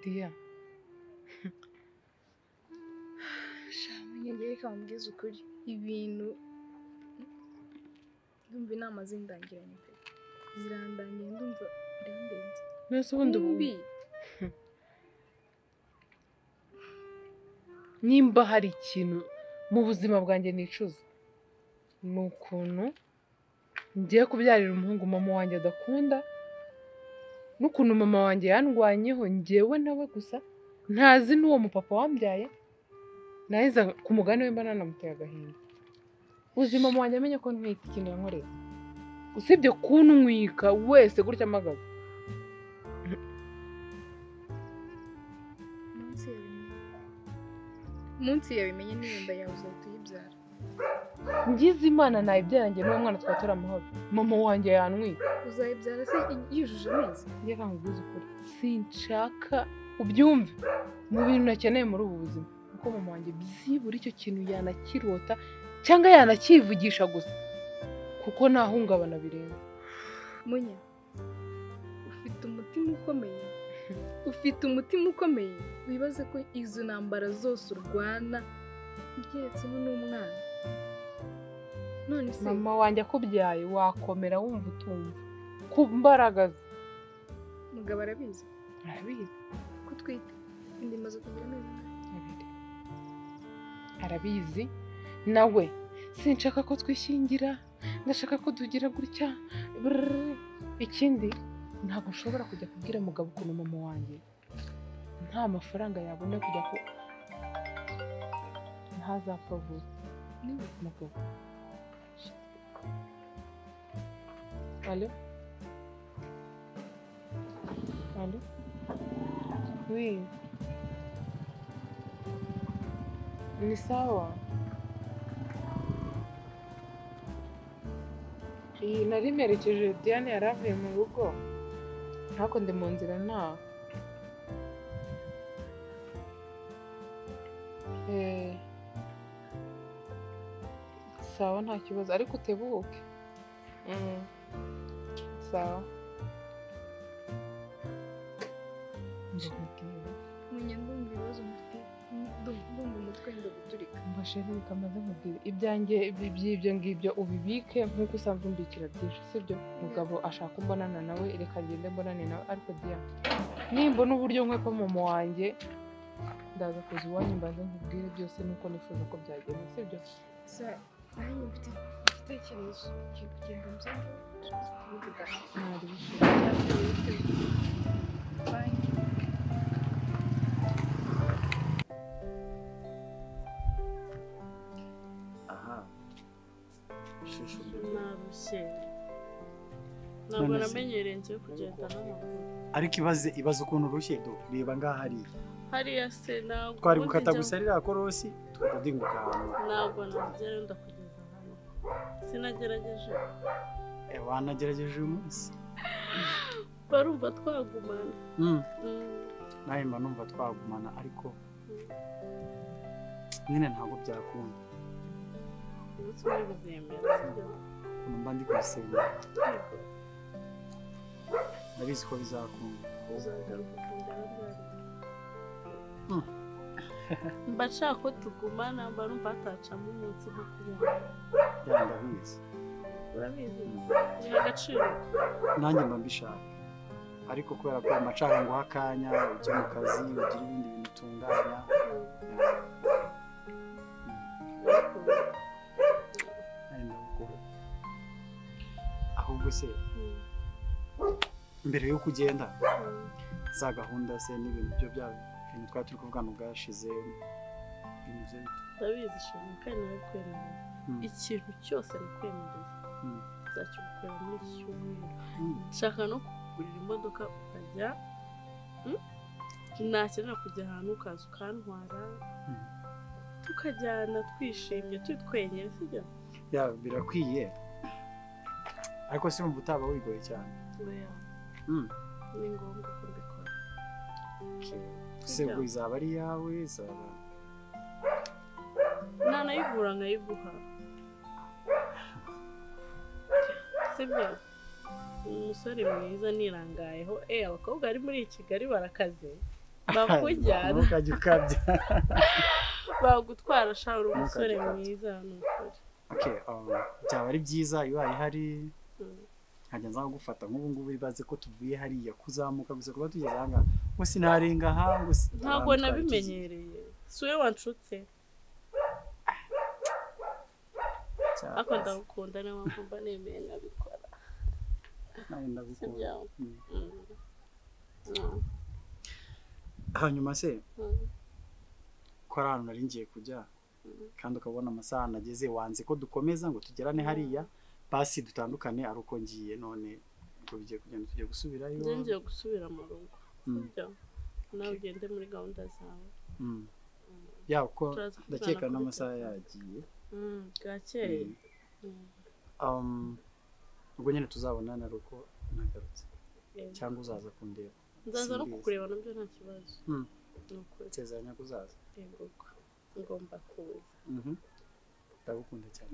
Diya, shamenya njye reka mbwize ukuri ibintu ndumva inama zindangiranye pe zirandangiye ndumva birandenze mbese ubundi Kumbi, nimba hari ikintu mu buzima bwanjye nicuza ni ukuntu ngiye kubyarira umuhungu mama wanjye adakunda n'ukuntu mama wanjye yandwanyeho ngewe nawe gusa ntazi n'uwo mupapa wambyaye naheza ku mugani we mba nanamuteye agahinda uzi mama wanjye amenye ko ntwite ikintu yankoreye usibye kunwika wese gutya amagaza munsi yabimenye munsi yabimenye n'inda yawe uzahita uyibyara ngize imana nayibyara njye n'uwo mwana twatura amahoro mama wanjye yantwika uzayibyara se yujuje amezi njye ntabwo uzi ukuri sinshaka ubyumve mu bintu nakeneye muri ubu buzima kuko mama wanjye byibura icyo kintu yanakirota cyangwa yanakivugisha gusa kuko ntahungabana birenze munya ufite umutima ukomeye ufite umutima ukomeye wibaze ko izo ntambara zose urwana ugeretseho n'umwana none se mama wanjye akubyaye wakomera wumva utumva ku mbaraga ze mugabo arabizi arabizi ko utwite indi imaze kugira amezi angahe? abiri arabizi nawe sinshaka ko twishingira ndashaka ko tugira gutya brrr. ikindi ntabwo nshobora kujya kubwira mugabo ukuntu mama wanjye nta mafaranga yabona kujya ko ntazapfa vuba niwe mugabo alo alo wi ni sawa iyi nari mperekeje diane yari avuye mu rugo ariko ndi mu nzira ntaha eee sawa nta kibazo ariko utebuke Mm. sawa ndakubwira munya ndumva ibibazo mfite ndumva ndumva umutwe wenda guturika mbashe bikamaze nkubwira ibyanjye ibi- by'ibyo ngibyo ubibike nk'uko usanzwe umbikira byinshi sibyo mugabo ashaka imbonana nawe reka ngende mbonane nawe ariko diya nimbona uburyo nkwepa mama wanjye ndaza kuza iwanyu mbanze nkubwire byose nuko nifuza ko byagenda sibyo gusa nanjye mfite igitekerezo kigiye kugenda mbyanga mwari bishimye banki aha shusho narushye ntabwo None se. namenyereye ngiye kugenda n'amaguru ariko ibaze ibaze ukuntu urushye do reba ngaha hariya hariya se ntabwo twari ubundi gukata njya- gusa ririya korosi tugahita duhinguka ahantu ntabwo nagera wenda kugeza hano sinagerageje Eh, wanagerageje uyu munsi barumva twagumana Mm, Mm, nawe mba numva twagumana ariko nyine ntabwo byakunda umunsi umwe bizemera sibyo ukuntu mba ndi kuyisenga ndabizi ko bizakunda uzagaruka ukongera ryari Mm. mba nshaka ko tugumana mba numva hatacamo umunsi nko kubona ya ndabizi urabizi biha agaciro nanjye mba mbishaka ariko kubera ko amacara nguha akanya ujya mu kazi ugira ibindi bintu utunganya nawe ndabukuru ahubwo se Mm. mbere yo kugenda Mm. za gahunda se n'ibintu byo bya bintu twari turi kuvugana ubwashize binyuze bite? ndabizi shimwe kandi narakwemereye Mm. ikintu cyose nakwemereye Mm. nzakigukorera muri iki cyumweru Mm. nshaka no kugurira imodoka ukajya Mm? nakenera kujya ahantu ukaza ukantwara Mm. tukajyana twishimye turi twenyine sibyo ya birakwiye ariko se wumva utaba wigoye cyane oya Mm. ni ngombwa ko mbikora se Sibyo. ubwo izaba ari iyawe izaba ntanayigura nkayiguha sibyo ni umusore mwiza nirangayeho eh abakobwa bari muri kigali barakaze bakujyana ntukajye ukabya bagutwara shaho uri umusore Ntukajye ukabya. mwiza nukuri Okay, um, byaba ari byiza iyo ihari Mm. nkajya nza gufata nk'ubu ngubu ibaze ko tuvuye hariya kuzamuka gusa kuba tugeze aha ngaha ngo sinarenga aha ngo si- ntabwo abantu twari tuzi. nabimenyereye si wowe wanshutse Cyakaze. ariko ndagukunda niyo mpamvu mba nemeye nabikora Nawe si ndagukunda. byawe Mm. Mm. Mm. hanyuma se Mm. ko ari ahantu nari ngiye kujya Mm. kandi ukabona amasaha nageze wanze ko dukomeza ngo tugerane hariya basi dutandukane ari uko ngiye none ubwo bigiye kugenda tujya gusubirayo njye ngiye gusubira mu rugo Mm, byo nawe ugende muri gahunda zawe mm. ya uko Turaza kuvugana ndakeka kuri n'amasaha telefone. yagiye Mm, bwakeye Mm. Um, ubwo nyine tuzabonana ari uko nagarutse cyangwa uzaza kundeba nzaza no Simbizi. kukureba nabyo nta kibazo Mm. ni ukuri nsezeranya ko uzaza yego ngomba kuza Mhm. ndagukunda cyane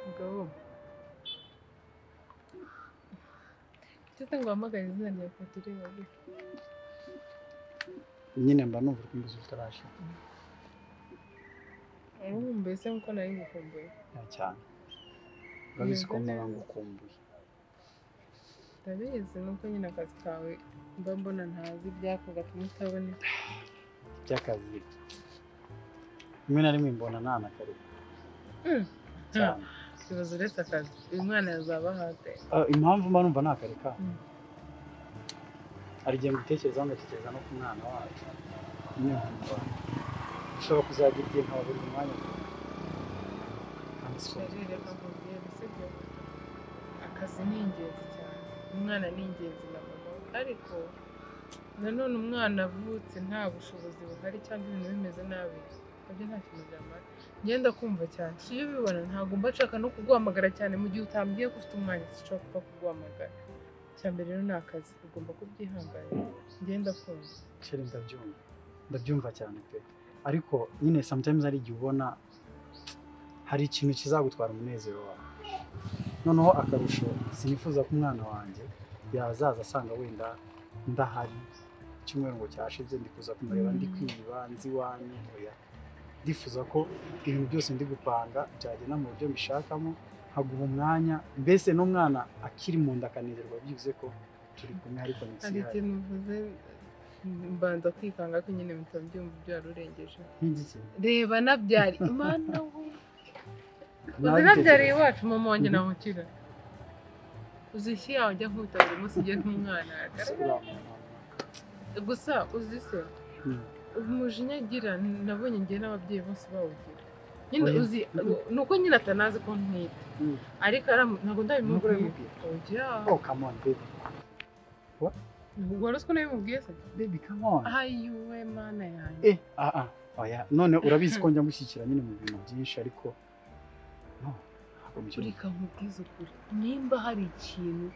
mugabo ndetse ngo uhamagare izina rya Padiri wawe nyine mba numva uri kumbuza utarashira nkumbuye se nkuko nari ngukumbuye cyane urabizi ko Yego, mpora neza. ngukumbuye ndabizi nuko nyine akazi kawe mba mbona ntazi ibyako gatuma utaboneka by'akazi rimwe na rimwe mbona nta na kare Mm. cyane ikibazo uretse akazi uyu mwana yazaba ahate Ah, impamvu mba numva nta kare kabo Mm. hari igihe mbitekerezaho ngatekereza no ku mwana wacu nyine nkumva ushobora kuzagira igihe nkaba buri mwanya kandi si Sharire akakubwira sibyo akazi ni ingenzi cyane umwana ni ingenzi na mama we. ariko nanone umwana avutse nta bushobozi buhari cyangwa ibintu bimeze nabi nabyo nta kintu byamara ngenda kumva cyane si iyo ubibona ntabwo mba nshaka no kuguhamagara cyane mu gihe utambwiye ko ufite umwanya sinshobora gupfa kuguhamagara icya mbere rero ni akazi ugomba kubyihanganira ngenda kumva Sheri ndabyumva ndabyumva cyane pe ariko nyine sometimes hari igihe ubona hari ikintu kizagutwara umunezero wawe noneho akarusho sinifuza ko umwana wanjye yazaza asanga wenda ndahari icyumweru ngo cyashize ndi kuza kumureba ndi kwiba nzi iwanyu oya ndifuza ko ibintu byose ndi gupanga byagenda mu buryo mbishakamo nkaguha umwanya mbese n'umwana akiri mu nda akanezerwa byibuze ko turi kumwe ariko ni hari ikintu uvuze mbanza kwikanga ko nyine mpita mbyumva byarurengeje nk'igiki reba nabyari imana we uzi nabyariye Nabitekereje. iwacu mama wanjye Mhm. ntamukira uzi ishyi yawe njya nkuta buri munsi ugiye nk'umwana Uriya gusa uzi se muntu. umujinya agira nabonye njye n'ababyeyi bose bawugira nyine Oya. uzi ni uko nyine atanazi ko ntwite Mm. ariko aramu- ntabwo Nubwo ndabimubwiye urabimubwira. oya Oh, come on, baby. wari uzi ko nabimubwiye se Baby, come on. ayiwe mana yanjye Eh, ah, ah. Oya, none urabizi ko njya mushyikira nyine mu bintu byinshi ariko no, ntabwo mbikora. ureka nkubwize ukuri nimba hari ikintu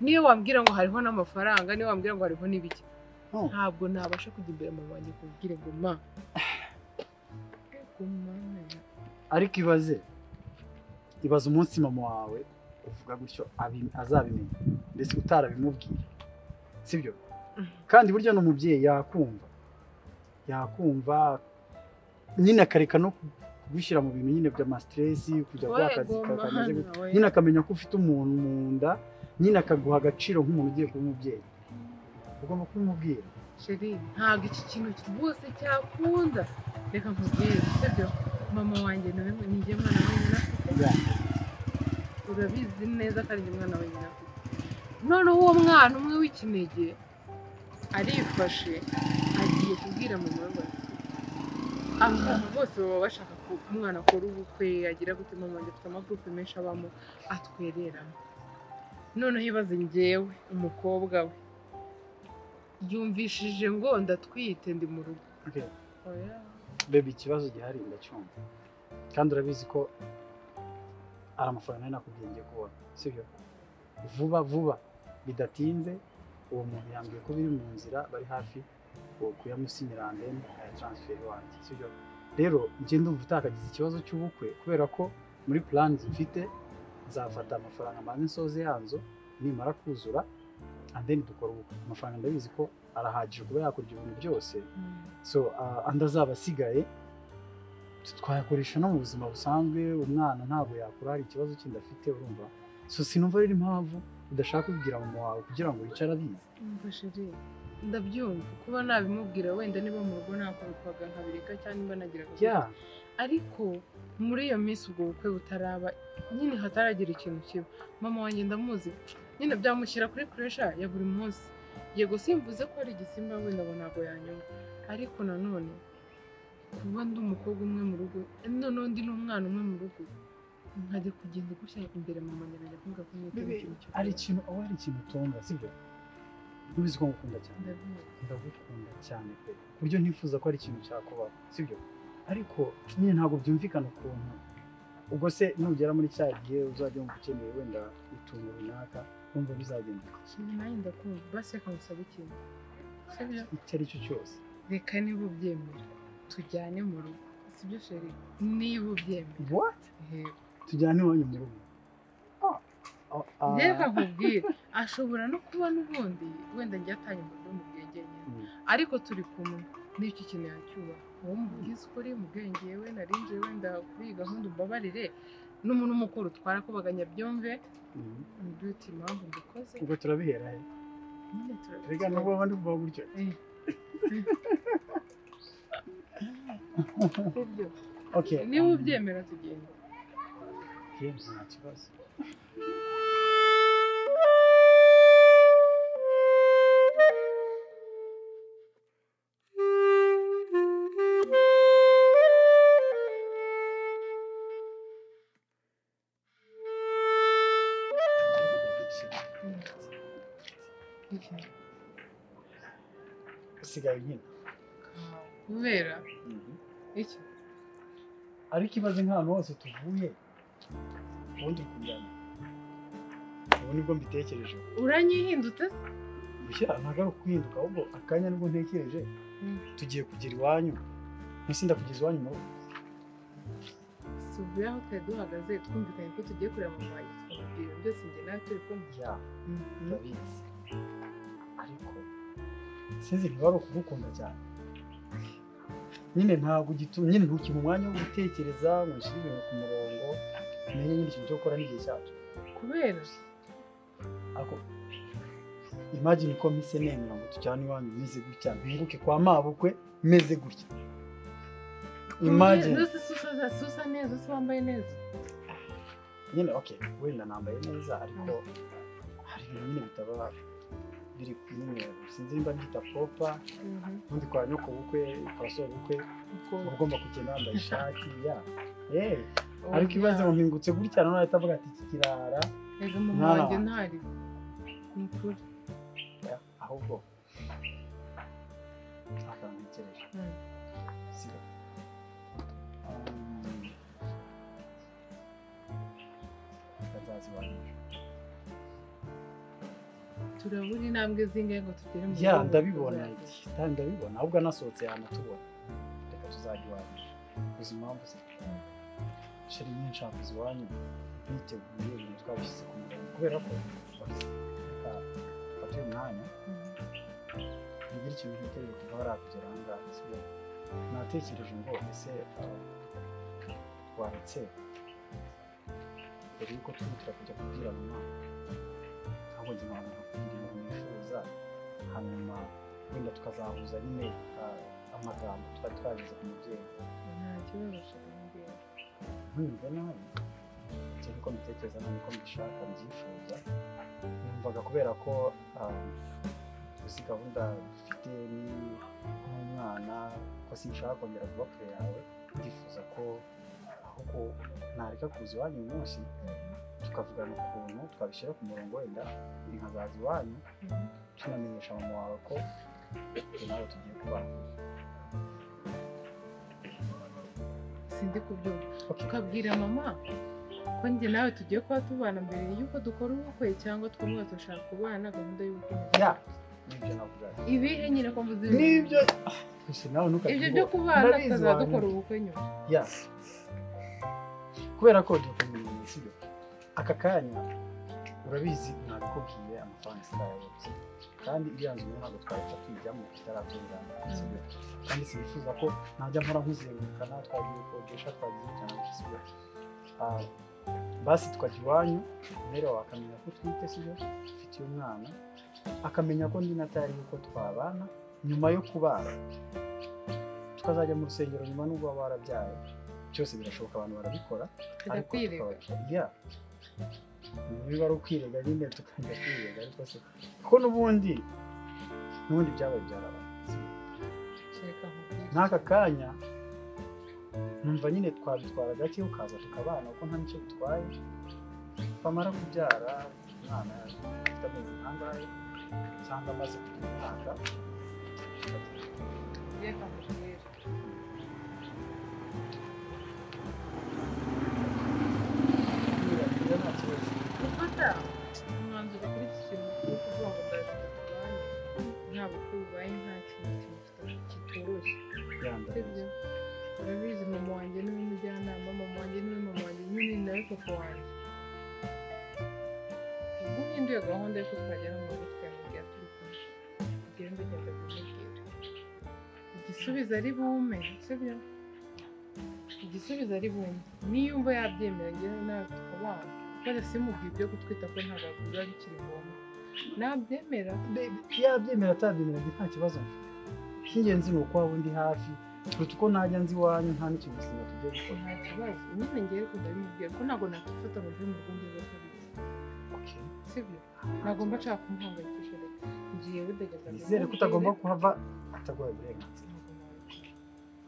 niyo wambwira ngo hariho n'amafaranga niyo wambwira ngo hariho n'ibiki No. ntabwo nabasha kujya imbere mu banjye kubwire ngo ma guma Ariko ibaze. Ibaze umunsi mama wawe uvuga gutyo abi- azabimenya. Mbese utarabimubwira. Sibyo? kandi burya n'umubyeyi yakumva yakumva nyine akareka no kugushyira mu bintu nyine by'amasiteresi kujya kuri akazi ka- kameze gute nyine akamenya ko ufite umuntu mu nda nyine akaguha agaciro nk'umuntu ugiye kuba umubyeyi ugomba kumubwira sheri ntabwo iki kintu rwose cyakunda reka nkubwire sibyo mama wanjye nawe nijye mwana wenyine afite urabizi neza ko ari njye mwana wenyine afite noneho uwo mwana umwe w'ikinege arifashe agiye kubwira mama we bati abantu bose baba bashaka ko umwana akora ubukwe agira gute mama wanjye afite amagurupe menshi abamo atwereramo noneho ibaze njyewe umukobwa we yumvishije ngo ndatwite ndi mu rugo Okay. bebe ikibazo gihari ndacyumva kandi urabizi ko ari amafaranga nari nakubwiye ngiye kubona sibyo vuba vuba bidatinze uwo muntu yambwiye ko biri mu nzira bari hafi uwo kuyamusinyira andeni aya taransiferi wanjye sibyo rero njye ndumva utakagize ikibazo cy'ubukwe kubera ko muri plans mfite nzafata amafaranga mbanze nsoze yanzo nimara kuzura andeni dukora ubukwe amafaranga ndabizi ko arahagije kuba yakora ibyo bintu byose so uh, andi azaba asigaye twayakoresha no mu buzima busanzwe umwana ntabwo yakura hari ikibazo kindi afite urumva so sinumva rero impamvu udashaka kubibwira mama wawe kugira ngo yicare abizi umfashe rero ndabyumva kuba nabimubwira wenda niba mu rugo nakubikwaga nkabireka cyangwa niba nagira ya ariko muri iyo minsi ubwo bukwe butaraba nyine hataragira ikintu kiba mama wanjye ndamuzi nyine byamushyira kuri puresha ya buri munsi yego simvuze ko ari igisimba wenda ngo ntabwo yanyumva ariko nanone kuba ndi umukobwa umwe mu rugo noneho ndi n'umwana umwe mu rugo nkajya kugenda gutya imbere mama nyabera kuvuga ko nitewe Bibi, ikintu cyo ari kurya. ikintu aba ari ikintu utunga sibyo ntubizi ko ngukunda cyane Ndabizi. ndagukunda cyane pe ku buryo ntifuza ko ari ikintu cyakubaho sibyo ariko nyine ntabwo byumvikana ukuntu ubwo se nugera muri cya gihe uzajya wumva ukeneye wenda utuntu runaka wumva bizagenda Ikindi nanjye ndakumva basi reka ngusabe ikintu sibyo icyo ari cyo cyose reka niba ubyemera tujyane mu rugo sibyo sheri niba ubyemera what Yego. tujyane iwanyu mu rugo Ah, ah, reka nkubwire ashobora no kuba n'ubundi wenda njye atanye uburyo mu bwenge nyine mm. ariko turi kumwe n'icyo ikintu yacyubaha wowe mubwize uko uri mu bwenge yewe narinjiye wenda kuri iyi gahunda umbabarire n'umuntu mukuru utwara kubaganya byumve Mm. mbyuti impamvu mbikoze ubwo turabihera he nyine reka nubwo turabikora abandi kuvuga gutyo sibyo okay niba um, ubyemera tugenda okay, nta kibazo usigaye nyine kubera iki ariko ibaze nk'ahantu hose tuvuye ubundi kujyana ubu nibwo mbitekereje uranyihindutse se bushya ntabwo ari ukuhinduka ahubwo akanya nibwo ntekereje Mm. tugiye kugira iwanyu munsi ndakugeza iwanyu mu rugo tuvuye aho twari duhagaze twumvikanye ko tugiye kureba mama wanjye tukamubwira byose njye nawe turi kumwe ya turabizi ariko sinzi niba ari ukugukunda cyane nyine ntabwo ugitu- nyine ntukime umwanya wo gutekereza ngo nshyire ibintu ku murongo umenye nyine ikintu cyo gukora n'igihe cyacu kubera ako imagine ko mpise nemera ngo tujyane iwanyu meze gutya mpinguke kwa mabukwe meze gutya imagine ndose susa susa neza se wambaye neza nyine okay wenda nambaye neza ariko hari ibintu nyine bitaba biri nyine sinzi nimba mbyita popa ubundi kwa nyoko bukwe kwa so bukwe kuko uba ugomba kugenda wambaye ishati ya Eh, ariko ibaze ngo mpingutse gutya nanone ahita avuga ati iki kirara reka mama Mwana wanjye wanjye. ntari ni ukuri Ya, ahubwo akambitekereje sibyo Um, reka nzaza iwanyu ejo. turabura intambwe zingahe ngo tugere mu ya rugo ndabibona tuzaze. iti, kandi ndabibona ahubwo anasohotse yanatubona reka tuzajya iwanyu uzi impamvu se sheri nyinshi hakuze iwanyu niteguye ibintu twabishyize ku murongo kubera ko reka mfate uyu mwanya ntigire ikintu ntegereje kuva hariya kugera aha ngaha sibyo natekereje ngo ese uh, waretse mbere yuko twihutira kujya kubwira mama ahubwo njye mama nkakubwira ibintu nifuza hanyuma wenda tukazahuza nyine uh, amagambo twari twageze ku mubyeyi nta kibazo shaka ntumve nabi icyo niko mbitekereza nabi ko mbishaka mbyifuza numvaga kubera ko um, uzi gahunda dufite ni- n'umwana ko sinshaka kongera kuba kure yawe ndifuza ko ahubwo nareka kuza iwanyu uyu munsi tukavugana ukuntu twabishyira ku murongo wenda ndi nkazaza iwanyu tunamenyesha mama wawe ko twe nawe tugiye kubana sindi kubyumva Okay. ukabwira mama ko njye nawe tugiye kuba tubana mbere y'uko dukora ubukwe cyangwa twumwe dushaka kubana gahunda y'ubukungu ya nibyo navuga ibihe nyine ko mvuze ibintu. nibyo gusa nawe ibyo byo ntukabyibuhe kubana ndabizi tukazajya wanyu. dukora ubukwe nyuma ya kubera ko dukomeye si byo aka kanya urabizi nabikubwiye amafaranga sitari yose kandi iriya nzu rero ntabwo twahita tuyijyamo tutaratungana si byo kandi sinifuza ko najya mpora nkuzengurukana twagiye gukodesha twagiye cyane si byo Ah, basi tukajya iwanyu rero wakamenya ko utwite si byo ufitiye umwana akamenya ko ndi na tayari yuko twabana nyuma yo kubana tukazajya mu rusengero nyuma n'ubwo baba barabyaye byose birashoboka abantu barabikora tukajya kwirega ya niba ari ukwirega nyine tukajya kwirega ariko se ko n'ubundi n'ubundi byabaye byaraba kereka nkubwire. n'aka kanya numva nyine twabitwara gake ukaza tukabana kuko nta nicyo bitwaye bamara kubyara umwana afite amezi nk'angahe cyangwa amaze kugira umwaka Reka nkubwire. turakira nta kibazo gufata umwanzuro kuri iki kintu wo kuvuga ngo ndashaka kubana nta bukwe bubaye nta kintu kimufite kitoroshye yandagaza sibyo urabizi mama wanjye niwe mujyanama mama wanjye niwe mama wanjye niwe nawe papa wanjye ubwo uhinduye gahunda yo kuzagera mu rugo tukamubwira turi kumwe ugenda ugenda kumubwira igisubizo ari bume sibyo igisubizo ari bume niyo umva yabyemera ngewe nawe tukabana kubera simubwiye ibyo gutwita ko ntabwo biba bikiri ngombwa nabyemera yabyemera atabyemera njye nta kibazo mfite icy'ingenzi ni uko waba undi hafi kuruta uko najya nzi iwanyu nta n'ikintu kizima tujya gukora nta kibazo nyine ngewe kuva bimubwira ko ntabwo nakifata mu rurimi rw'indege kabiri Okay. sibyo nagomba nshaka kumuhangayikisha reka ngiye budageza nizere ko utagomba kuhava ataguhaye uburenganzira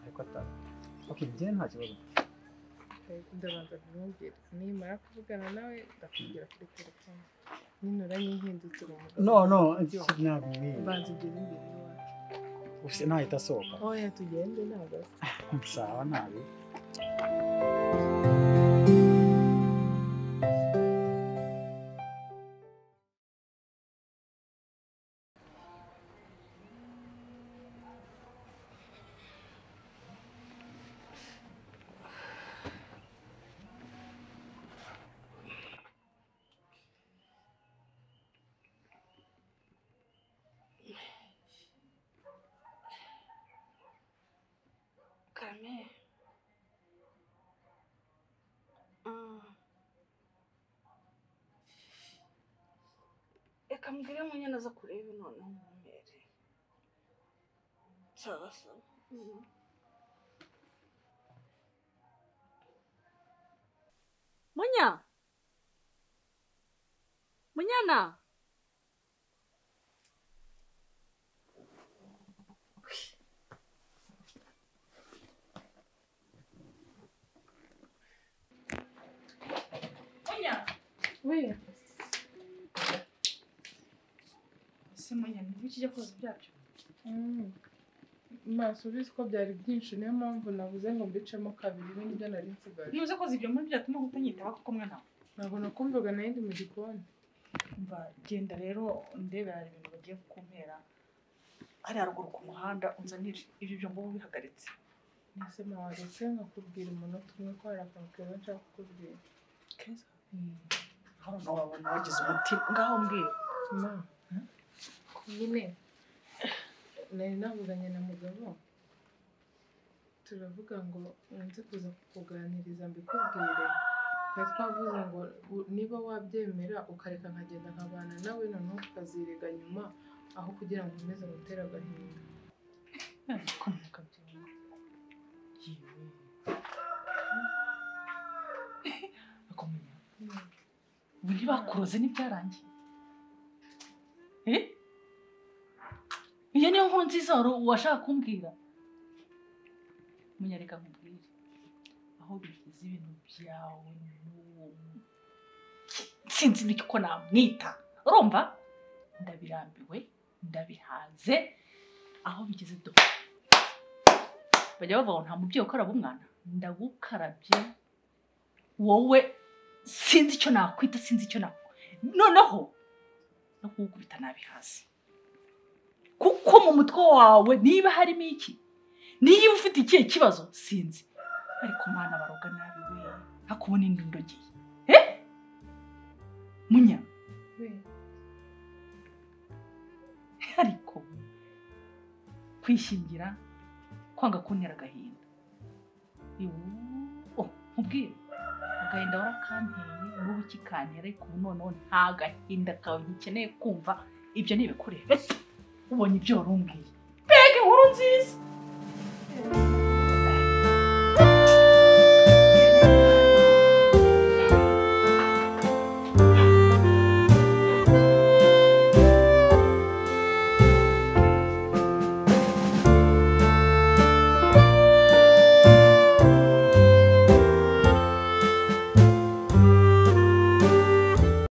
ariko ataba okay njye nta kibazo ndabanza kumubwira nimara kuvugana nawe ndakubwira kuri telefone ninura nyihindukira umugabo no no ntabwo mbanza ugeze imbere y'iwacu ufite ntahita asohoka oya tugende ntabwo sawa ntabi Kame. Ah. Reka mbwire munyana aza kureba noneho umumere. Sawa sawa. Mhm. Munya! Munyana! ese munyana ni iki ujya koza ibyabyo maso ubizi ko byari byinshi niyo mpamvu navuze ngo mbicemo kabiri ibi nibyo nari nsigaje niba koza ibyo muri byatuma utanyitaho kuko mwana wawe ntabwo nakumvaga nayindi mu gikoni mva genda rero ndebera hari ibintu bagiye kukumpera hariya ruguru ku muhanda unzanire ibyo byo mbubu bihagaritse ese mawa ndetse nkakubwira umunota umwe ko hari akantu keza nshaka kukubwira keza aho nawe wabona wagize umutima ngaho mbwira ma nyine nari navuganye na mugabo turavuga ngo nze kuza kukuganiriza mbikubwire twari twavuze ngo u- niba wabyemera ukareka nkagenda nkabana nawe noneho tukazirega nyuma aho kugira ngo nkomeze gutere agahinda komuka byumva yewe ako munyana ubu ntibakuroze n'ibyarangiye eh iyo niyo nkuru nziza wari washaka kumbwira munyareka nkubwire aho bigeze uzi ibintu byawe n'uwo mu- sinzi n'uko namwita urumva ndabirambiwe ndabihaze aho bigeze do bajya bavuga ngo nta mubyeyi ukaraba umwana ndagukarabye wowe sinzi icyo nakwita sinzi icyo nakora noneho no kuwukubita nabihaze kuko mu mutwe wawe niba harimo iki niba ufite ikihe kibazo sinzi ariko mwana baroga nabi we hakubona indi ndogeye he munya ariko kwishingira kwanga kuntera agahinda Yoo, oh, nkubwire agahinda warakanteye n'ubu ikikantera ariko ubu noneho nta gahinda kawe ngikeneye kumva ibyo ni ibikureba ubonye ibyo warumbwiye mbega inkuru nziza